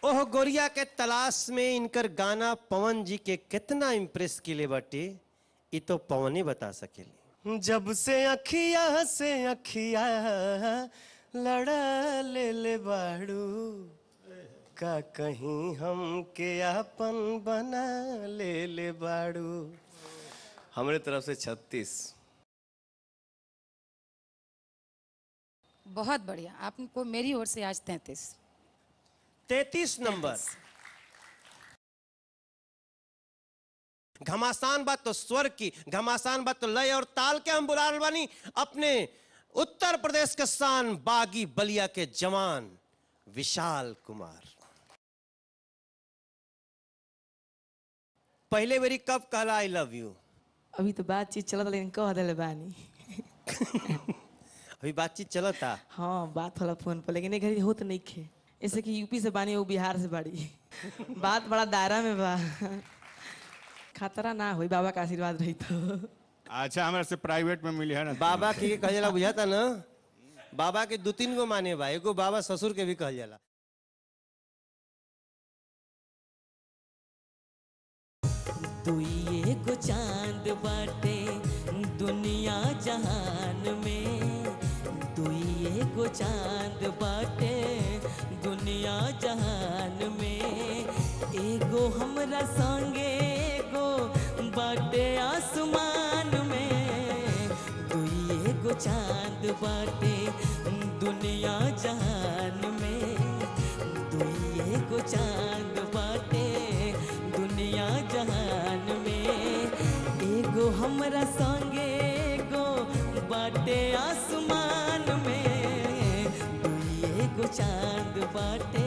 ओह गोरिया के तलाश में इनकर गाना पवन जी के कितना इम्प्रेस किले बाटे ये तो पवन ही बता सकेले जब से अखिया से अखिया लड़ा ले ले बाड़ू का कहीं हम के अपन बना ले ले बाड़ू हमरे तरफ से छत्तीस बहुत बढ़िया आपको मेरी ओर से आज तैंतीस तैतीस नंबर घमासान बात तो स्वर की घमासान बात तो लय और ताल के हम बुला रहल बानी अपने उत्तर प्रदेश के शान बागी बलिया के जवान विशाल कुमार पहले बेरी कब कहला आई लव यू अभी तो बातचीत चलत लेकिन कह दिले बानी अभी बातचीत चलता हाँ बात होला फोन पर लेकिन एक घड़ी होत नहीं खे ऐसे कि यूपी से बानी वो बिहार से बाड़ी बात बड़ा दायरा में बा खतरा ना होई बाबा का आशीर्वाद रही तो अच्छा हमारे से प्राइवेट में मिली है ना बाबा के कहल जाला बुझाता ना बाबा के दो तीन गो माने बा एगो बाबा ससुर के भी कहल जाला दुई एगो चांद बाटे दुनिया जहान में दुई एगो चांद बाटे दुनिया जहान में एगो हमरा संगे एगो बाटे आसमान में दुई एगो चांद बाटे दुनिया जहान में दुई एगो चांद बाटे दुनिया जहान में एगो हमरा संगे एगो बाटे आसमान में दुई एगो चांद बाटे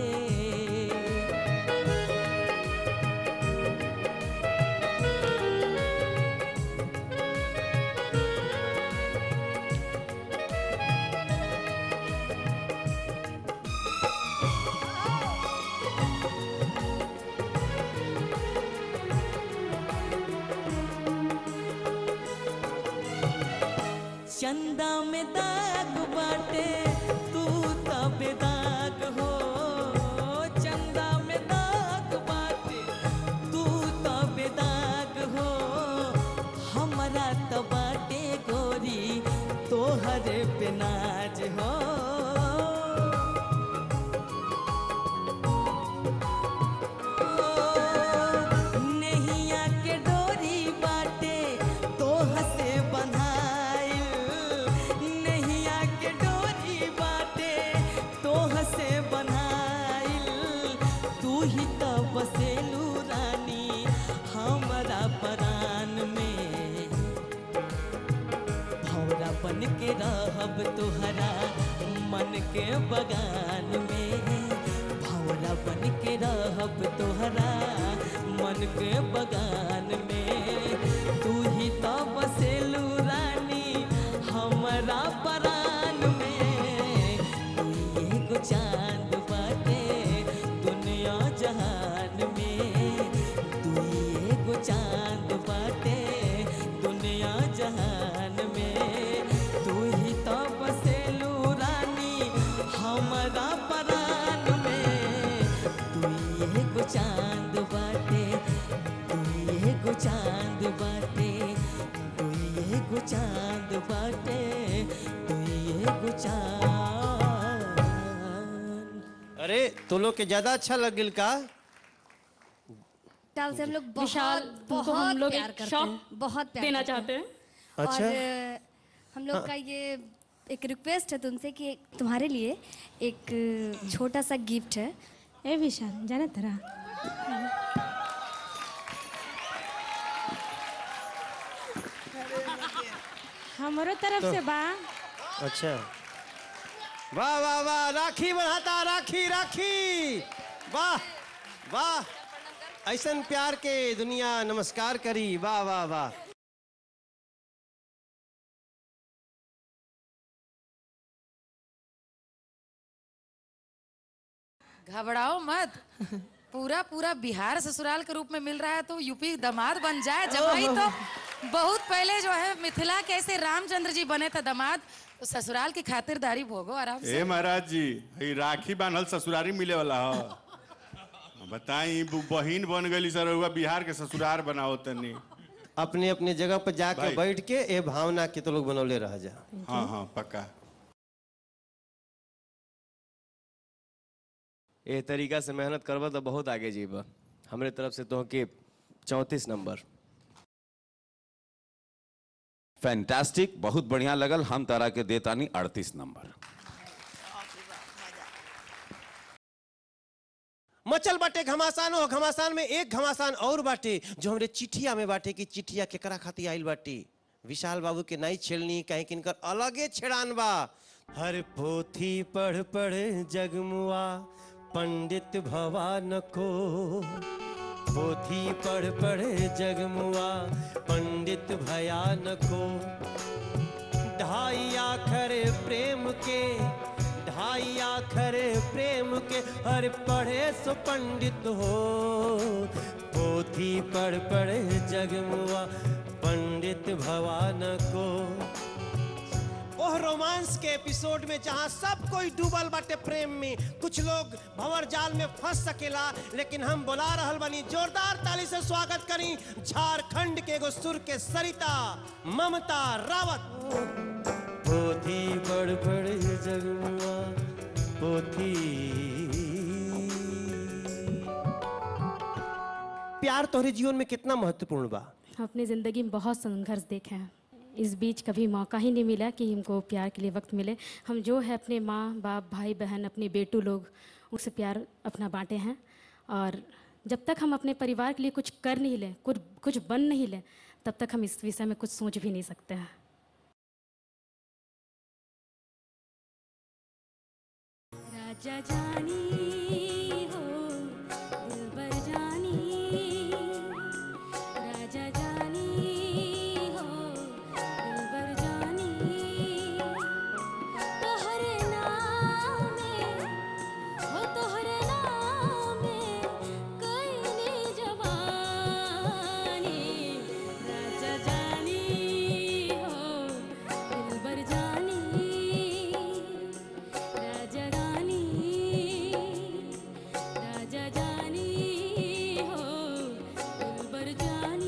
चंदा में दाग बाटे तू तो बेदाग हो चंदा में दाग बाटे तू तो बेदाग हो हमरा तो बाटे गोरी तोहरे पे नाज हो नैया के डोरी बाटे तोह से बन्हाइल नैया के डोरी बाटे तोह से बन्हाइल तू ही तो बसेलू रानी हमरा परान में भौरा बन के रहब तोहरा मन के बगान में भौरा बन के रहब तोहरा मन के बगान में तू ही तो बसेलू रानी हमरा परान में तू एगो चांद बाटे दुनिया जहान में तू एगो चांद बाटे दुनिया जहान में तू ही तो बसेलू रानी हमरा परान में तू एगो चांद बाटे तू एगो चांद बाटे तू एगो चांद बाटे तू एगो चांद अरे तो लोग के ज्यादा अच्छा लगिल का टाल से हम लोग विशाल, बहुत तुमको बहुत हम लोग प्यार एक करते शॉक हैं बहुत प्यार देना करते हैं। चाहते हैं अच्छा। और अ, हम लोग का ये एक रिक्वेस्ट है तुमसे कि तुम्हारे लिए एक छोटा सा गिफ्ट है ए विशाल जाना तेरा हमारो तरफ से बा अच्छा वाह वाह वाह राखी बढ़ाता राखी राखी वाह वाह ऐसन प्यार के दुनिया नमस्कार करी वाह वाह वाह घबराओ मत पूरा पूरा बिहार ससुराल के रूप में मिल रहा है तो यूपी दामाद बन जाए जमाई तो बहुत पहले जो है मिथिला के ऐसे रामचंद्र जी बने थे दामाद तो ससुराल की खातिरदारी भोगो आराम से ए महाराज जी हई राखी बांधल ससुरारी मिले वाला हो बताई ब- बहिन बन गई सर हुआ बिहार के ससुरार बनाओ तनी अपने अपने जगह पर जाके भाई। बैठ के ए भावना के तो लोग बनौले रह जा हाँ हाँ पक्का ए तरीका से मेहनत करबा तो बहुत आगे जीबा हमरे तरफ से तो के चौंतीस नंबर फैंटास्टिक बहुत बढ़िया लगल हम तारा के देतानी अड़तीस नंबर मचल बाटे घमासान हो घमासान में एक घमासान और बाटे जो हमरे चिठिया में बाटे कि चिठिया केकरा खातिर आइल बाटे विशाल बाबू के नहीं छेड़नी कहीं किनकर अलगे छेड़ान बा हर पोथी पढ़ पढ़ जगमुआ पंडित भवान को पोथी पढ़ पढ़ जगमुआ पंडित भयान को ढाई आखर प्रेम के ढाई आखर प्रेम के हर पढ़े सो पंडित हो पोथी पढ़ पढ़ जगमुआ पंडित भवान को ओह रोमांस के एपिसोड में जहां सब कोई डूबल बाटे प्रेम में कुछ लोग भंवर जाल में फंस सकेला लेकिन हम बुला रहल बनी जोरदार ताली से स्वागत करी झारखंड के एगो सुर के सरिता ममता रावत पोथी पढ़ पढ़ जगमुआ पोथी प्यार तोहरे जीवन में कितना महत्वपूर्ण बा अपनी ज़िंदगी में बहुत संघर्ष देखे हैं इस बीच कभी मौका ही नहीं मिला कि हमको प्यार के लिए वक्त मिले हम जो है अपने माँ बाप भाई बहन अपने बेटू लोग उनसे प्यार अपना बांटे हैं और जब तक हम अपने परिवार के लिए कुछ कर नहीं लें कुछ कुछ बन नहीं लें तब तक हम इस विषय में कुछ सोच भी नहीं सकते हैं राजा जानी हो दिलबर जानी राजा जानी हो दिलबर जानी तोहरे नाम में हो तोहरे नाम में कईनी जवानी राजा जानी हो दिलबर जानी राजा रानी राजा जानी हो दिलबर जानी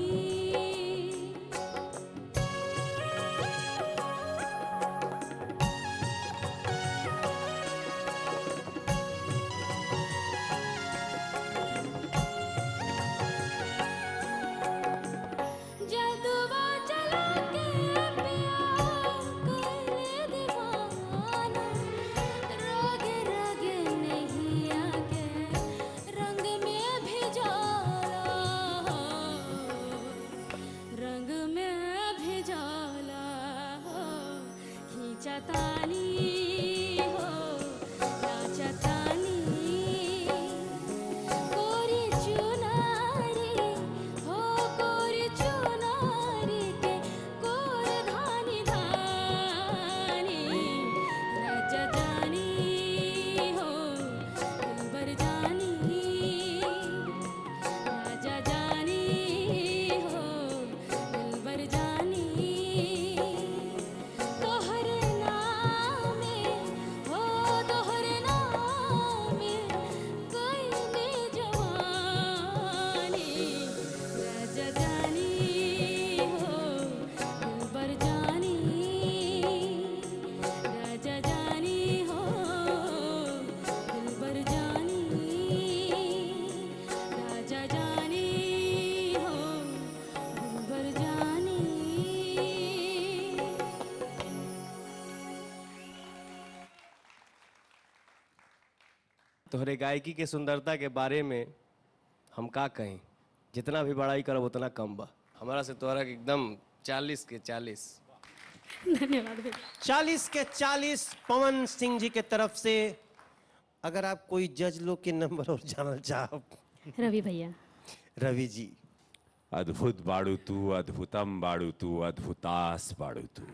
जदुआ चला के प्यार कर दीवाना रग रग नहीं आके रंग में भी जाला रंग में भी जाला खींचा तानी हो नाचा तानी कोरी चुनारी हो कोरी चुनारी के कोर धानी धानी राजा जानी हो दिलबर जानी राजा जानी हो दिलबर जानी तोहर नाम हो तोहर नाम कोई में जवानी राजा जानी हो दिलबर जानी राजा जानी हो दिलबर जानी राजा जानी हो दिलबर जानी तोहरे गायकी के सुंदरता के बारे में हम का कहें जितना भी बड़ाई करब उतना कम बा हमारा से तोहरा के एकदम चालीस के चालीस धन्यवाद भैया चालीस के चालीस पवन सिंह जी के तरफ से अगर आप कोई जज लोग के नंबर और जानल चाहो रवि भैया रवि जी अद्भुत बाड़ू तू अद्भुतम बाड़ू तू अद्भुतास बाड़ू तू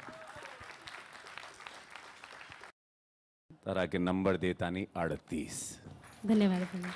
तारा के नंबर देतानी अड़तीस धन्यवाद भैया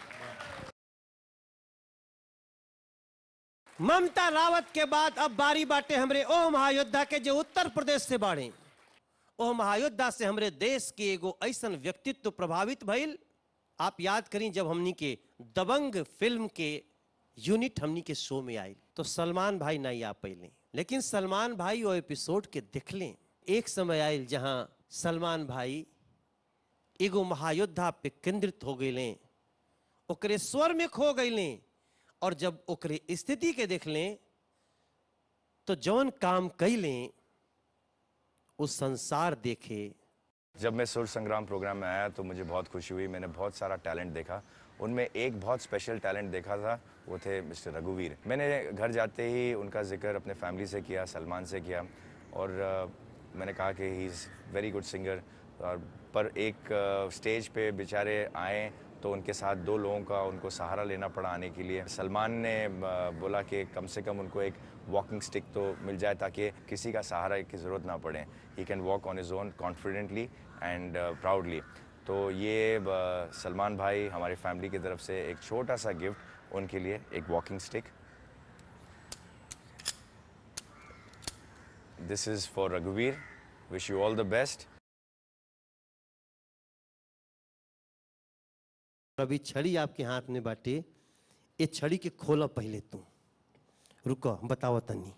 ममता रावत के बाद अब बारी बाटे हमरे ओह महायोद्धा के जो उत्तर प्रदेश से बाड़े ओह महायोद्धा से हमरे देश के एगो ऐसन व्यक्तित्व प्रभावित भइल आप याद करें जब हमनी के दबंग फिल्म के यूनिट हमनी के शो में आई तो सलमान भाई नहीं आ पैले लेकिन सलमान भाई वो एपिसोड के देखले एक समय आयल जहां सलमान भाई एगो महायोद्धा पे केंद्रित हो गए ओकरे स्वर में खो गए और जब ओकरे स्थिति के देख लें तो जौन काम कैलें उस संसार देखे जब मैं सुर संग्राम प्रोग्राम में आया तो मुझे बहुत खुशी हुई मैंने बहुत सारा टैलेंट देखा उनमें एक बहुत स्पेशल टैलेंट देखा था वो थे मिस्टर रघुवीर मैंने घर जाते ही उनका जिक्र अपने फैमिली से किया सलमान से किया और अ, मैंने कहा कि he is very good singer और पर एक स्टेज पे बेचारे आए तो उनके साथ दो लोगों का उनको सहारा लेना पड़ा आने के लिए सलमान ने अ, बोला कि कम से कम उनको एक वॉकिंग स्टिक तो मिल जाए ताकि किसी का सहारा की ज़रूरत ना पड़े he can walk on his own confidently and proudly तो ये अ, सलमान भाई हमारी फैमिली की तरफ से एक छोटा सा गिफ्ट उनके लिए एक walking stick this is for रघुवीर wish you all the best अभी छड़ी आपके हाथ में बाटे ये छड़ी के खोला पहले तू रुको बताओ तनी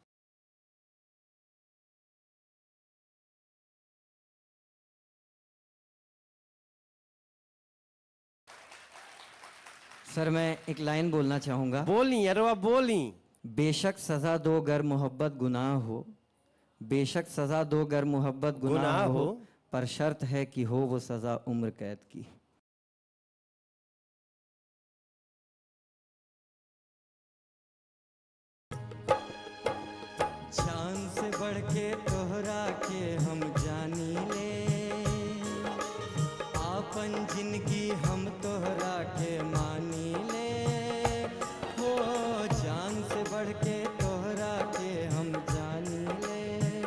सर मैं एक लाइन बोलना चाहूँगा बोली अरवा बोली बेशक सज़ा दो गर मोहब्बत गुनाह हो बेशक सज़ा दो गर मोहब्बत गुनाह गुनाह हो हो। पर शर्त है कि हो वो सज़ा उम्र कैद की जान से बढ़ के तोहरा के हम जानी ले आपन जिंदगी हम तोहरा के मानी ले हो जान से बढ़ के तोहरा के हम जानी ले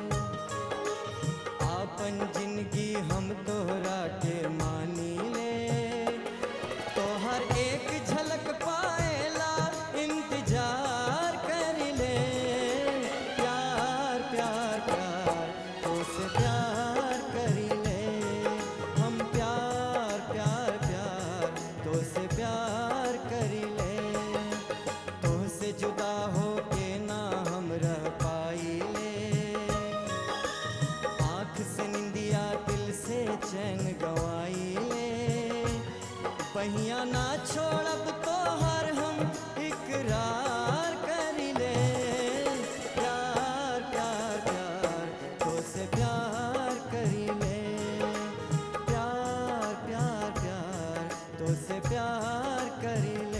आपन जिंदगी हम तोहरा के मानी ले तोहर एक झलक पाएला इंतजार कर ले प्यार प्यार प्यार तो से प्यार कर ले हम प्यार प्यार प्यार तो से प्यार कर ले तो से जुदा हो के ना हम रह पाई ले आँख से निंदिया दिल से चैन गवाई ले पहिया ना छोड़ब तो हर हम इकरार कर ले प्यार प्यार प्यार तो से प्यार कर ले प्यार प्यार प्यार तो से प्यार कर ले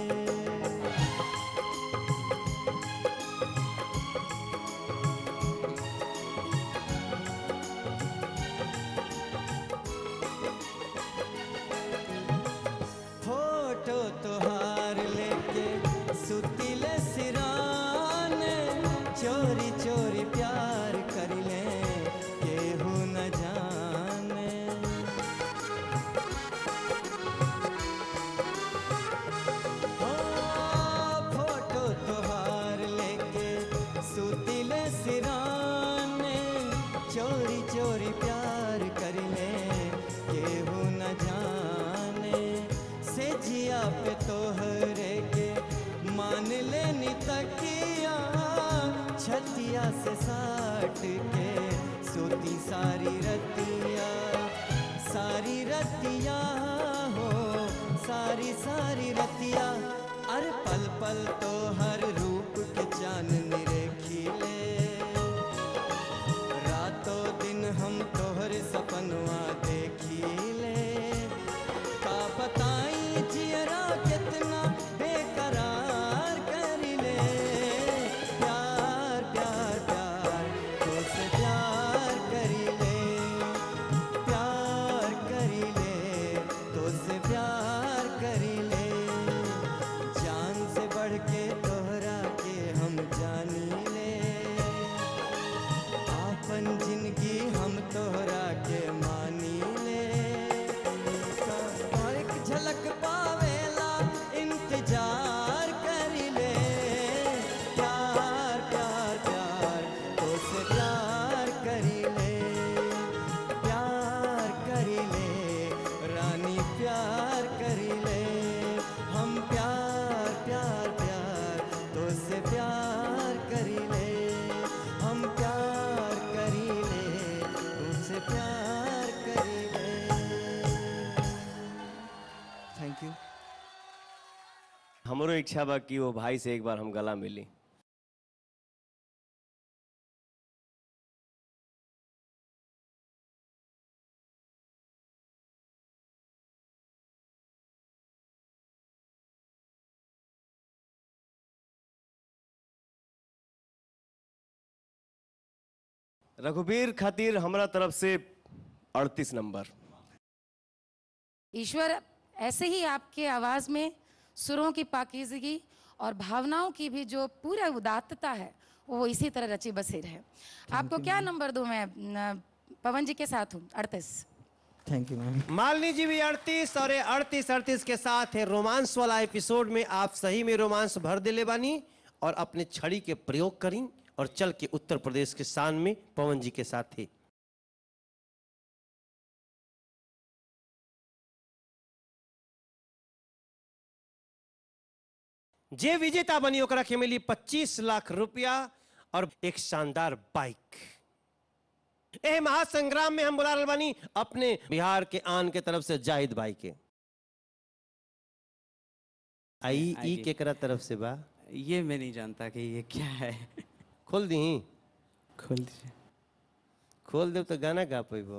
फोटो तोहार लेके सुतिल सिरान चोरी चोरी प्यार कर ले केहू न जाने ओ, फोटो तोहार लेके सुतिल सिरान चोरी चोरी प्यार कर ले केहू न जाने से जिया पे तोहरे के मान लेनी तकिया छतिया से साट के सोती सारी रतिया सारी रतिया हो सारी सारी रतिया अरे पल पल तो हर रूप के चांदनी रेखी ले रातों दिन हम तोहर सपनवा देखी ले का बताई जियरा कितना बेकरार कर ले प्यार प्यार प्यार तो से प्यार कर ले प्यार कर ले तो से प्यार कर ले जान से बढ़ के तोहरा के हम जानी ले थैंक यू हमरो इच्छा बा कि वो भाई से एक बार हम गला मिली रघुवीर खातिर हमरा तरफ से अड़तीस नंबर ईश्वर ऐसे ही आपके आवाज में सुरों की पाकीजगी और भावनाओं की भी जो पूरा उदात्तता है वो इसी तरह रची बसी रहे आपको क्या नंबर दूं मैं न, पवन जी के साथ हूँ अड़तीस थैंक यू मैम मालिनी जी भी अड़तीस और अड़तीस अड़तीस के साथ है रोमांस वाला एपिसोड में आप सही में रोमांस भर दिले बानी और अपने छड़ी के प्रयोग करी और चल के उत्तर प्रदेश के शान में पवन जी के साथ थे जे विजेता बनी ओकरा के मिली 25 लाख रुपया और एक शानदार बाइक ए महासंग्राम में हम बुला रहल बानी अपने बिहार के आन के तरफ से जाहिद भाई के आई ई आइए। केकरा तरफ से बा ये मैं नहीं जानता कि ये क्या है खोल दी खोल दीजिए खोल देव तो गाना गा पैबो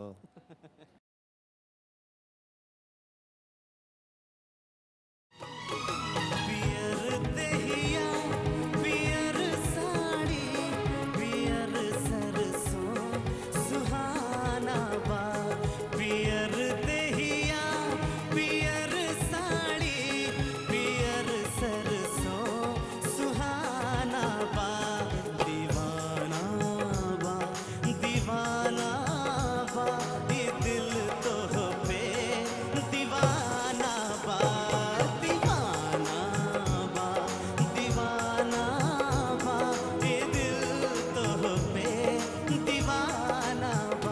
पियर देहिया पियर साड़ी पियर सरसों सुहाना बा पियर देहिया पियर साड़ी पियर सरसों सुहाना बा दीवाना बा दीवाना बा ये दिल तो पे दीवाना बा दीवाना बा दीवाना बा ये दिल तो पे दीवाना बा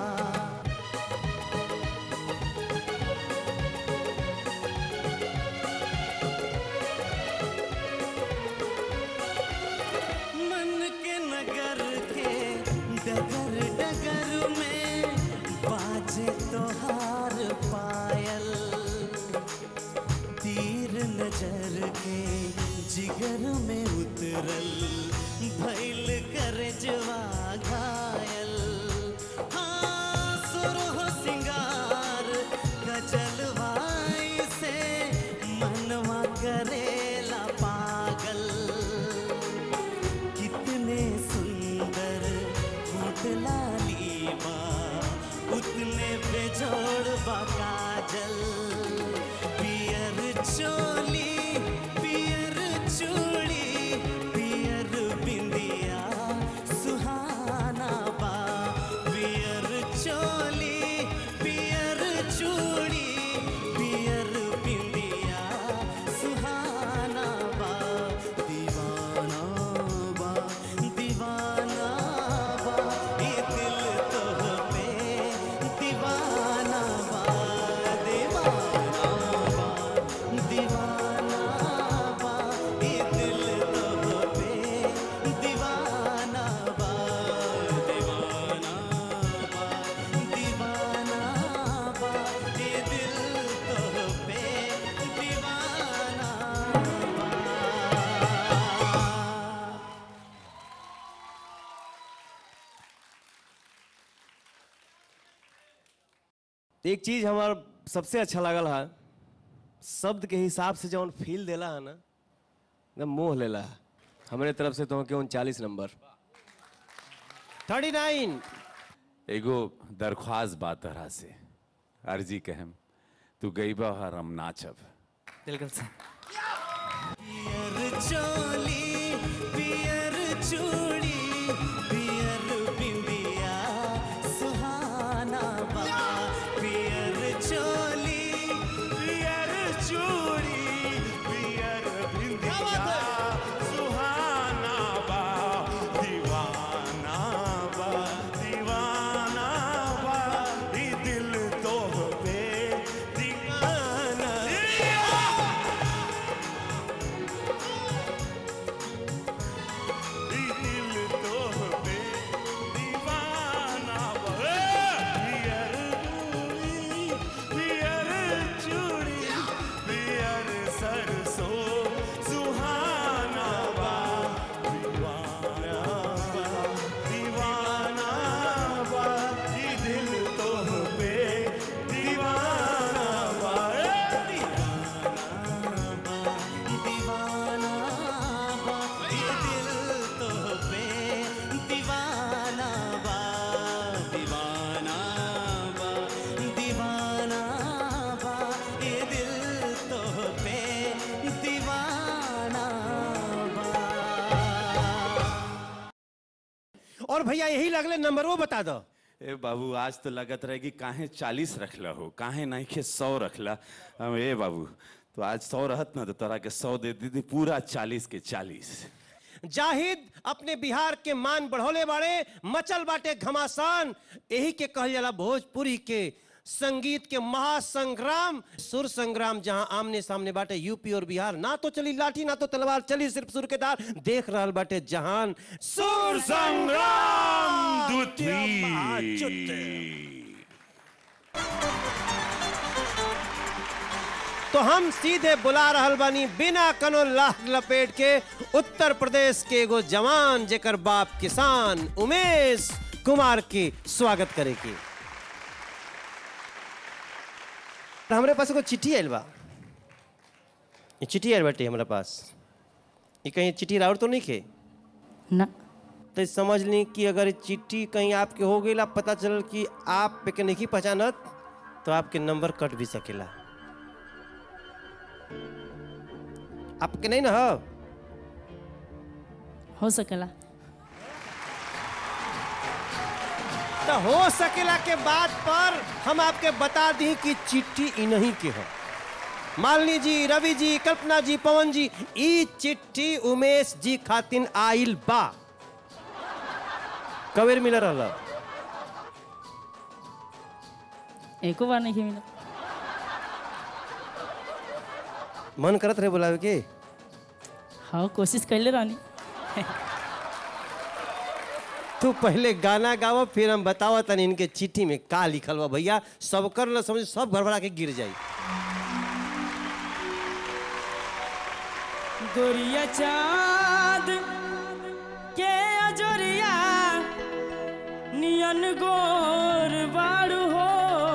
मन के नगर के डगर डगर में बाजे तोहार पायल तीर नजर के जिगर में उतरल भैल कर जवा घायल हाँ सुरह सिंगार गजलवाई से मनवा करेला पागल कितने सुंदर होठ लाली बा उतने बेजोड़ बा काजल पियर चोली पियर चूड़ी पियर बिंदिया सुहाना बा पियर चोली पियर चूड़ी पियर बिंदिया सुहाना बा दीवाना बा दीवाना बा ये दिल तो पे दीवाना बा दीवाना बा दीवाना बा ये दिल तो पे दीवाना बा दीवाना बा दीवाना बा ये दिल तो पे दीवाना बा एक चीज हमार सबसे अच्छा लगल है शब्द के हिसाब से जौन फील देला है ना एकदम मोह लेला है हमारे तरफ से तो के उनचालीस नंबर थर्टी नाइन एगो दरख्वास्त बा तरह से अर्जी कहम तू गईबा हर हम नाचब बिल्कुल सर पियर चोली पियर चूड़ी पियर बिंदिया सुहाना बा पियर चोली पियर चूड़ी पियर बिंदिया सुहाना बा दीवाना बा दीवाना बा ई दिल तो पे दीवाना ई दिल भैया यही लगले नंबर वो बता दो ए बाबू आज तो लगत रहे कि काहे चालीस रखला हो काहे नहीं के सौ रखला हम ए बाबू तो आज सौ रहत ना तो तोरा के सौ दे दी पूरा चालीस के चालीस जाहिद अपने बिहार के मान बढ़ोले बाड़े मचल बाटे घमासान यही के कहल जाला भोजपुरी के संगीत के महासंग्राम सुर संग्राम जहां आमने सामने बाटे यूपी और बिहार ना तो चली लाठी ना तो तलवार चली सिर्फ सुर के तार देख रहल बाटे जहान सुर संग्राम तो हम सीधे बुला रहल बानी बिना कनो लाख लपेट के उत्तर प्रदेश के एगो जवान जेकर बाप किसान उमेश कुमार के स्वागत करे के हमरे पास एगो चिट्ठी आयल बा ये चिट्ठी आयल बाटे हमरा पास ये कहीं चिट्ठी राउर तो नहीं खे ना तो समझ ली कि अगर चिट्ठी कहीं आपके हो गई पता चलल कि आप पे के नहीं पहचानत तो आपके नंबर कट भी सकेला आपके नहीं ना हो हो सकेला तो हो सकेला के बात पर हम आपके बता दी कि चिट्ठी इन्हीं के हो मालिनी जी रवि जी कल्पना जी पवन जी ई चिट्ठी उमेश जी खातिन आइल बा कबेर मिल रहा एको बार नहीं मिला मन करत रहे बुलावे के हाँ कोशिश कैले रहनी तू पहले गाना गाओ फिर हम बताओ तनी इनके चिट्ठी में का लिखल बा भैया सब कर न समझ सब भरभरा के गिर जाई गोरिया चाँद के अजोरिया नियन गोर बारू हो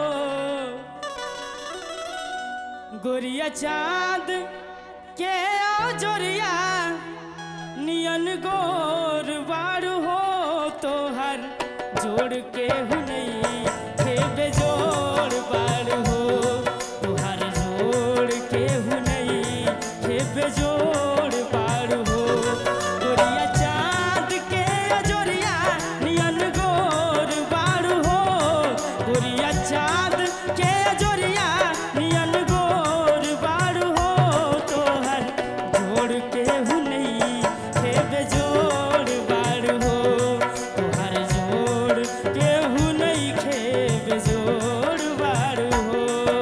गोरिया चाँद के अजोरिया नियन गोर बारू हो तोहर जोड़ के हुनई हे बेजोड़ बारू हो तोहर जोड़ के हुनई हे बेजोड़ बारू हो गोरिया चाँद के अजोरिया नियन गोर बारू हो गोरिया चाँद के अजोरिया नियन गोर बारू हो तोहर जोड़ के हुनई हे बेजोड़ बारू हो तोहर जोड़ के हुनई खे बेजोड़ बारू हो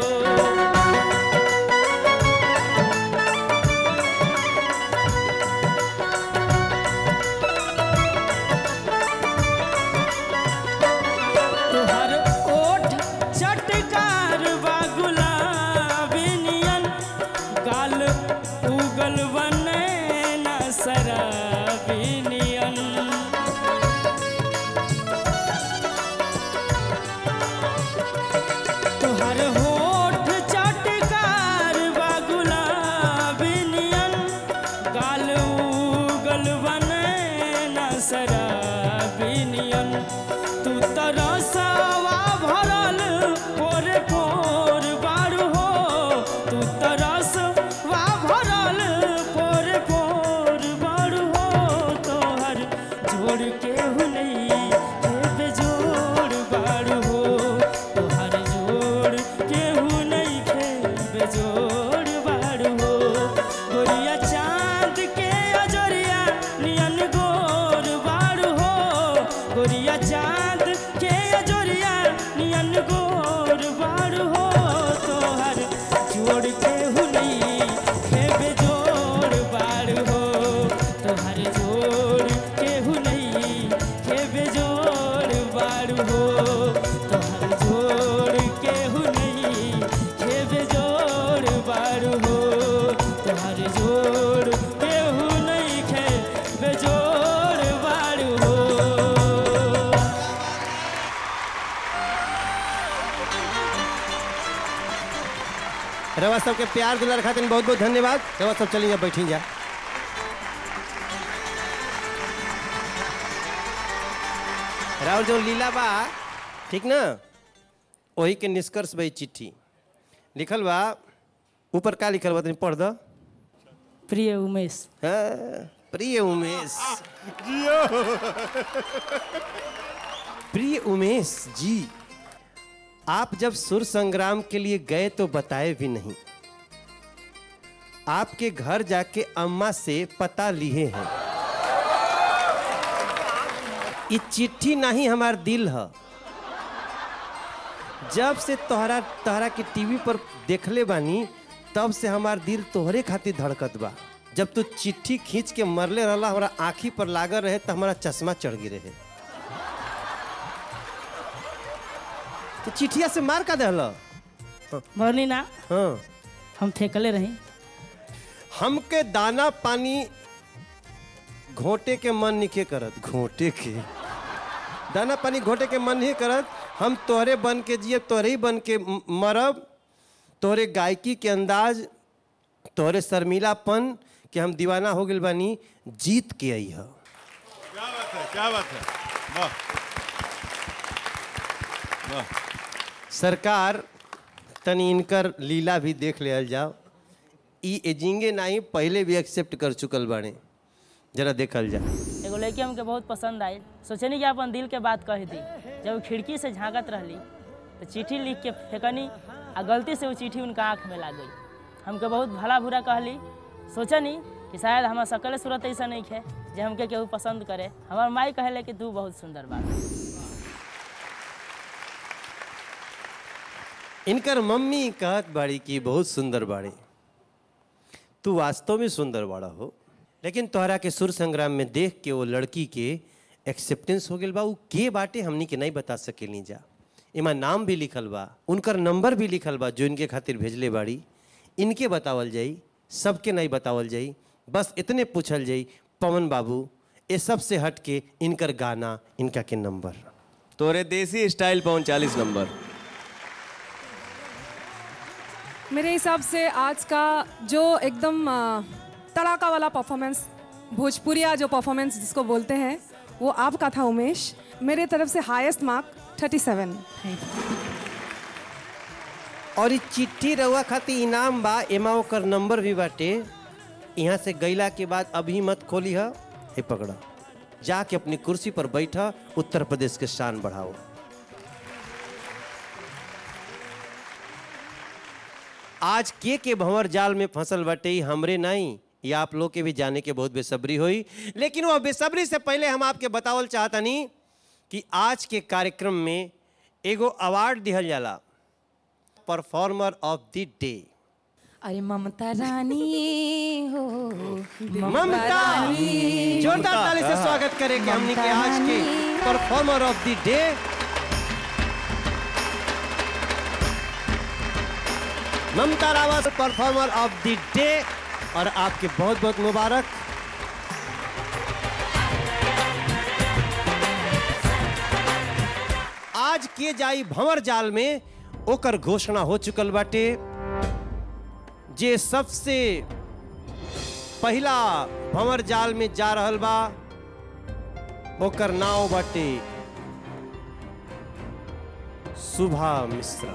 तोहर ओठ चटकार बा गुलाबी नियन गाल उगल बने न शराबी नियन तोहर होठ चटकार बा गुलाबी नियन गाल उगल बने न शराबी नियन तू तरसवा भरल पोर पोर बारू हो तू तरसवा भरल पोर पोर बारू हो तोहर जोड़ के हुनई हे बेजोड़ बारू हो तोहर जोड़ के हुनई खे बेजोड़ बारू हो गोरिया चाँद के अजोरिया नियन गोर बारू हो गोरिया चाँद के अजोरिया नियन गोर बारू हो तोहर जोड़ के हुनई हे बेजोड़ बारू हो तोहर जोड़ के हुनई हे बेजोड़ बारू हो तोहर जोड़ के हुनई हे बेजोड़ बारू हो तोहर जोड़ के हुनई खे बेजोड़ बारू हो रवा सबके प्यार दुलार खातिर बहुत बहुत धन्यवाद रवा सब चली जा बैठी जा राहुल जो लीला बा ठीक ना वही के निष्कर्ष बा ई चिट्ठी लिखल बा ऊपर का लिखल बा तनी पढ़ दो प्रिय उमेश हाँ, प्रिय उमेश प्रिय उमेश जी आप जब सुर संग्राम के लिए गए तो बताए भी नहीं आपके घर जाके अम्मा से पता लिए हैं ये चिट्ठी नहीं हमार दिल है जब से तोहरा तोहरा के टीवी पर देखले बानी तब से हमार दिल तोहरे खातिर धड़कत बा जब तू चिट्ठी खींच के मरले रहला हमारा आँखी पर लागल रहे तो हमारा चश्मा चढ़ गिरे है तो चिट्ठिया से मार का दहला मरनी ना हाँ हम फेंकले रही हमके दाना पानी घोटे के मन निके करत घोटे के दाना पानी घोटे के मन नहीं करत हम तोहरे बन के जिए तोहरे ही बन के म- मरब तोहरे गायकी के अंदाज तोहरे शर्मिलापन कि हम दीवाना हो गइल बानी जीत के आई है क्या बात है क्या बात है वाह वाह सरकार तनी इनकर लीला भी देख लिया जाओ ई एजिंगे नहीं पहले भी एक्सेप्ट कर चुकल बाड़े जरा देखल जाओ एगो लड़की हमके बहुत पसंद आई सोचनी कि अपन दिल के बात कह दी जब वो खिड़की से झांकत रहली तो चिट्ठी लिख के फेंकनी आ गलती से वो चिट्ठी उनका आँख में लाग गई हमके बहुत भला बुरा कहली सोचनी कि शायद हमार सकल सूरत ऐसा नहीं है जे हमके केहू पसंद करे हमार माई कहले कि तू बहुत सुंदर बा इनकर मम्मी कहत बाड़ी कि बहुत सुंदर बाड़ी तू वास्तव में सुंदर बाड़ा हो लेकिन तोहरा के सुर संग्राम में देख के वो लड़की के एक्सेप्टेंस हो गइल बा उ के बाटे हमनी के नहीं बता सकेली जा इमा नाम भी लिखल बा उनकर नंबर भी लिखल बा जो इनके खातिर भेजले बाड़ी इनके बतावल जाई सबके नहीं बतावल जाई बस इतने पूछल जाई पवन बाबू ये सब से हट के इनकर गाना इनका के नंबर तोरे देसी स्टाइल पवन चालीस नंबर मेरे हिसाब से आज का जो एकदम अ, तड़ाका वाला परफॉर्मेंस भोजपुरिया जो परफॉर्मेंस जिसको बोलते हैं वो आपका था उमेश मेरे तरफ से हाईएस्ट मार्क 37 और ई चिट्ठी रहुआ खातिर इनाम बा एमा ओकर नंबर भी बाटे यहाँ से गईला के बाद अभी मत खोली है हे पकड़ा जाके अपनी कुर्सी पर बैठा उत्तर प्रदेश के शान बढ़ाओ आज के के भंवर जाल में फंसल बाटे ई हमरे नहीं ये आप लोग के भी जाने के बहुत बेसब्री हुई लेकिन वो बेसब्री से पहले हम आपके बतावल चाहतनी कि आज के कार्यक्रम में एगो अवार्ड दिहल जाला परफॉर्मर ऑफ द डे अरे ममता रानी हो ममता जोरदार ताली से स्वागत करेंगे हमने के आज के performer of the day Mamta Rawat performer of the day और आपके बहुत बहुत मुबारक आज के जाई भंवर जाल में ओकर घोषणा हो चुकल बाटे जे सबसे पहला भंवर जाल में जा रहल बा ओकर नाव बाटे सुभा मिश्रा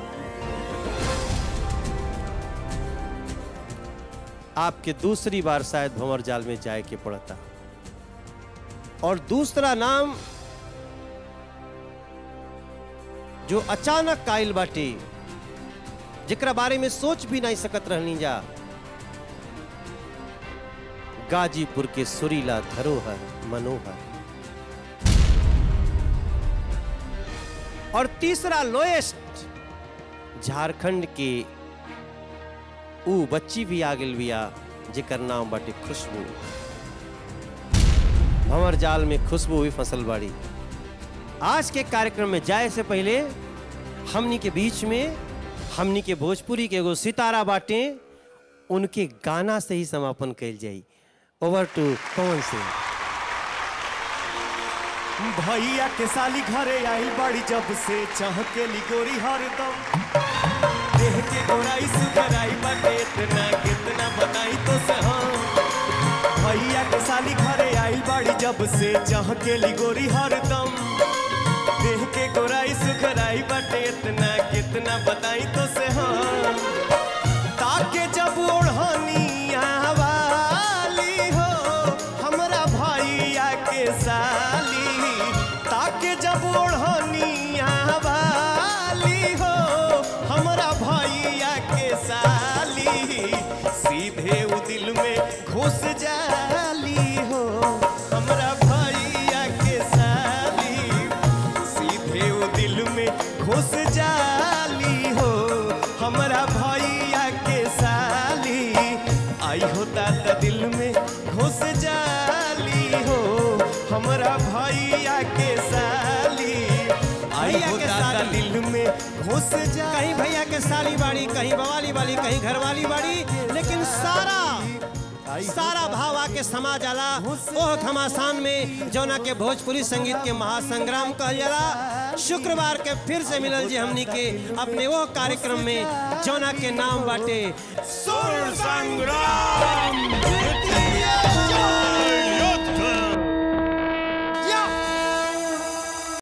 आपके दूसरी बार शायद भंवर जाल में जाए के पड़ता और दूसरा नाम जो अचानक आयल बाटे जेकरा बारे में सोच भी नहीं सकत रहनी जा गाजीपुर के सुरीला धरोहर मनोहर और तीसरा लोएस्ट झारखंड के ऊ बच्ची भी आ गेल बिया जेकर नाम बाटे खुशबू भंवर जाल में खुशबू भी फसल बाड़ी आज के कार्यक्रम में जाए से पहले हमनी के बीच में हमनी के भोजपुरी के एगो सितारा बाटे उनके गाना से ही समापन कैल जाई ओवर टू पवन सिंह भैया के साली घरे आई बड़ी जब से चाह के लिगोरी हरदम देह के गोराई सुधराई बाटे इतना कितना बताई तो से हम भैया के साली घरे आई बड़ी जब से चाह के लिगोरी हरदम देह के गोराई सुधराई बाटे इतना कितना बताई तो से हम ताके जब ओढ़नी वाली हो हमरा दिल में घुस जाली हो हमरा भैया के साली सीधे वो दिल में घुस जाली हो हमरा भैया के साली आई हो दादा दिल में घुस जाली हो हमरा भैया के साली आई भैया हो के दादा साली। दिल में घुस जा कहीं भैया के साली बाड़ी कहीं बवाली बाड़ी कहीं घरवाली बाड़ी लेकिन सारा सारा भाव आके समा जाला ओह घमासान में जौना के भोजपुरी संगीत के महासंग्राम कहल जाला शुक्रवार के फिर से मिलल जी हमनी के अपने वो कार्यक्रम में जौना के नाम बाटे सुर संग्राम